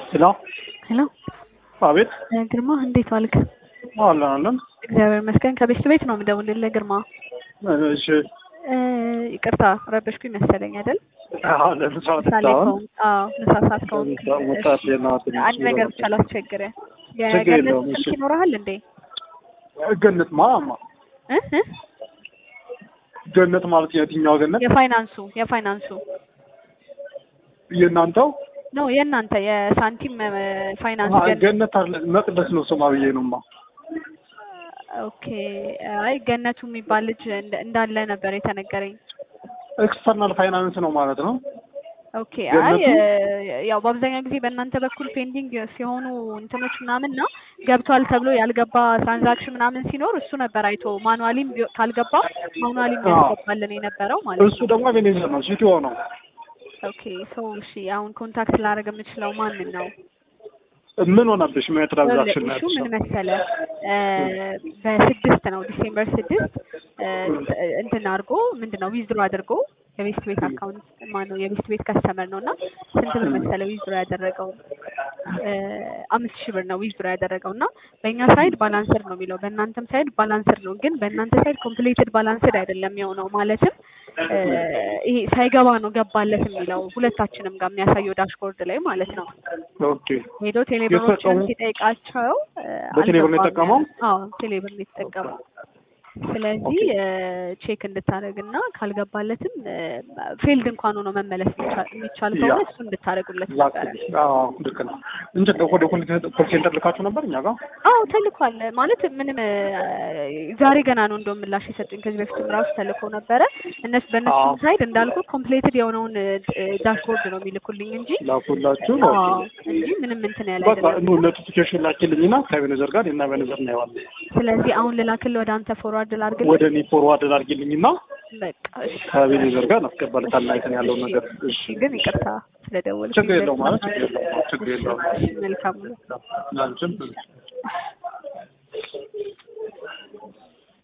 ሄሎ ሄሎ አቤት ግርማ እንዴት ዋልክ? አለን አለን እግዚአብሔር ይመስገን። ከቤት ቤት ነው የምደውልልህ ግርማ። እሺ እ ይቅርታ ረበሽኩኝ መሰለኝ አይደል? አዎ ለምሳ ምሳሌ ወጥታውን ከሆንክ አዎ ምሳ ሰዓት ከሆንክ ወጣት የናት አንድ ነገር ብቻ ላስቸግርህ። ችግር የገነት የለውም፣ ስልክ እሺ። ይኖርሃል እንዴ? ገነት ማማ እ እ ገነት ማለት የትኛው ገነት የፋይናንሱ የፋይናንሱ የእናንተው ነው የእናንተ የሳንቲም እ፣ ፋይናንስ አ- ገነት ገነት አለ መቅደስ ነው ስማ ብዬ ነውማ ኦኬ። አይ ገነቱ የሚባል ልጅ እንደ- እንዳለ ነበር የተነገረኝ። ኤክስተርናል ፋይናንስ ነው ማለት ነው ኦኬ አይ ገነቱ? እ፣ ያው በአብዛኛው ጊዜ በእናንተ በኩል ፔንዲንግ ሲሆኑ እንትኖች ምናምን እና ገብቷል ተብሎ ያልገባ ትራንዛክሽን ምናምን ሲኖር እሱ ነበር አይቶ ማኑዋሊም ቢሆ- ካልገባ ማኑዋሊም አዎ። ያስገባልን የነበረው ማለት እሱ ነው። ደግሞ ቤኔዘር ነው ሲቲኦ ነው ኦኬ ሰው እሺ፣ አሁን ኮንታክት ላደርግ የምችለው ማንን ነው? ምን ሆነብሽ ምን ትራንዛክሽን ነው እሱ ያልሽው? ምን መሰለ እ፣ በስድስት ነው ዲሴምበር ስድስት እ፣ እንትን አድርጎ ምንድን ነው ዊዝድሮ አድርጎ የቤስት ቤት አካውንት ማነው የቤስት ቤት ከስተመር ነው እና ስንት ብር መሰለ ዊዝድሮ ያደረገው እ፣ አምስት ሺህ ብር ነው ዊዝድሮ ያደረገው እና በእኛ ሳይድ ባላንስድ ነው የሚለው በእናንተም ሳይድ ባላንስድ ነው ግን በእናንተ ሳይድ ኮምፕሌትድ ባላንስድ አይደለም የሆነው ማለትም እ፣ ይሄ ሳይገባ ነው ገባለት የሚለው ሁለታችንም ጋር የሚያሳየው ዳሽቦርድ ላይ ማለት ነው ኦኬ ሄዶ ቴሌብሮችን የተጠቀሙ- ሲጠይቃቸው እ፣ በቴሌብር ነው አልገባም የተጠቀመው? ያለ። አዎ ቴሌብር ነው የተጠቀመው። ስለዚህ ቼክ እንድታደርግ እና ካልገባለትም ፊልድ እንኳን ሆኖ መመለስ የሚቻል የሚቻል ከሆነ ያ። እሱ እንድታደርጉለት ነበረ። አዎ ልክ ነው እንጂ ወደ ኮል ሴንተር ልካችሁ ነበር እኛ ጋር አዎ ተልኳል። ማለት ምንም እ፣ ዛሬ ገና ነው እንደውም ምላሽ የሰጡኝ። ከዚህ በፊትም ራሱ ተልኮ ነበረ። እነሱ በእነሱ አዎ። ሳይድ እንዳልኩ ኮምፕሌትድ የሆነውን ዳሽቦርድ ነው የሚልኩልኝ እንጂ ላኩላችሁ አዎ እንጂ ምንም እንትን ያለ በቃ አይደለም። ኑ ኖቲፊኬሽን ላኪልኝና ከቤነዘር ጋር እና ቤነዘር እናየዋለን። ስለዚህ አሁን ልላክልህ ወደ አንተ ፎርዋርድ ላድርግልህ። ወደ እኔ ፎርዋርድ ላድርጊልኝና በቃ እሺ። ከቤነዘር ጋር እናስገባለታለን አይተን ያለውን ነገር። እሺ እሺ ግን ይቅርታ ስለደወልኩኝ። ችግር የለውም ማለት ችግር የለውም ችግር የለውም። እሺ፣ መልካም ነው። አንቺም